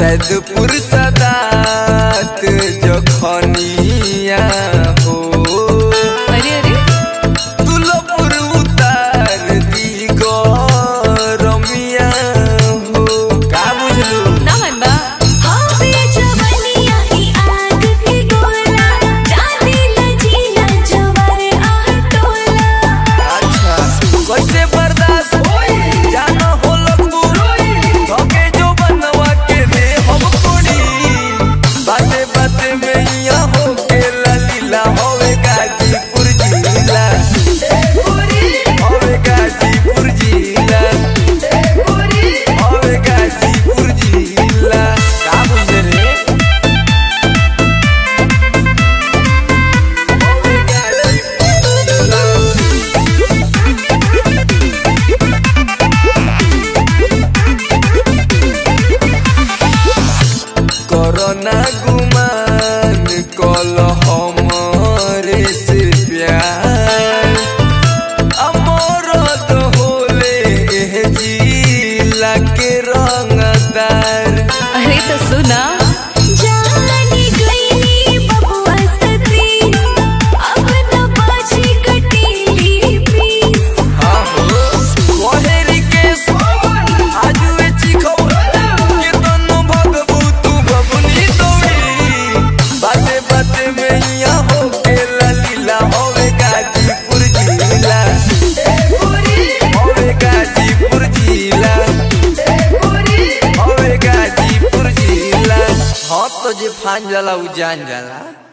सैदपुर सदात जखनिया हो अरे अरे तुलपुर उतार दी गरमिया हो का बुझलू ना मन बा हवे जवनिया ई आग के गोला जाने लजीला जवर आह टोला अच्छा कैसे बर्दाश्त होई जानो हो लगबू धोके जो बनवा के दे हम कोड़ी बाते बाते में यहाँ हो के ललीला होवे गाजीपुर जिला होवे गाजीपुर जिला होवे गाजीपुर जिला का बुझे रे होवे गाजीपुर जिला करना गुमान कल हमरे से प्यार अमर तो होले एह जिला के रंगदार अरे तो सुना जाने गईली बबुआ सती अब न बाजी कटीली पीस हाँ हो कोहेरी के सोवन आजुए चिखो के तनु भगबू तू बबुनी दौड़ी बाते बाते में यहाँ हो के ललीला होवे गाजीपुर जिला होवे गाजीपुर जिला होवे गाजीपुर जिला हाँ तो जे फान जाला उ जान जाला